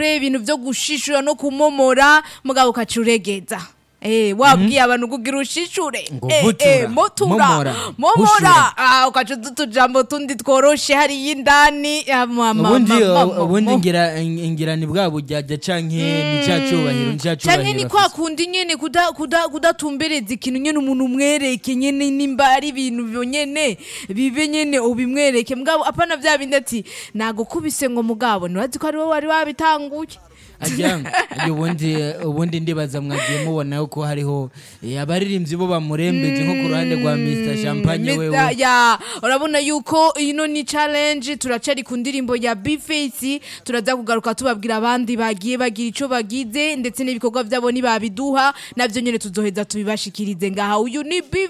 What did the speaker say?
ibintu vyo gushishura no kumomora mugabo ukaca uregeza Eh, wabwiye abantu kugira ushishure Ngo Eh, vutura, eh, motura momora, momora gushura. Ah, ukaca uza utujambo tundi tworoshe hariya indani Ah, ma- ma- ubundi ma- ma- ubundi ma- ngira ngira ni bwa bujyajya canke ni cya cyubahiro ni cya canke ni cyubahiro kwa afise. kundi nyene kuda- kuda- kudatumbereza ikintu nyene umuntu umwereke nyene nimba ari ibintu byo nyene bibe nyene ubimwereke mugabo apana vya bindi ati nagukubise ngo mugabo ntibazi ko ari wowe wari wabitanguye ajya ajya ubundi ubundi ndibaza mwagiye mubona yuko hariho eh, abaririmbyi bo bamurembeje nko ku ruhande rwa Mr Champagne Mr. wewe ya urabona yuko ino ni challenge turacari ku ndirimbo ya Bface turaza kugaruka tubabwira abandi bagiye bagira ico bagize ndetse n'ibikorwa vyabo nibabiduha navyo nyene tuzoheza tubibashikirize ngaha uyu ni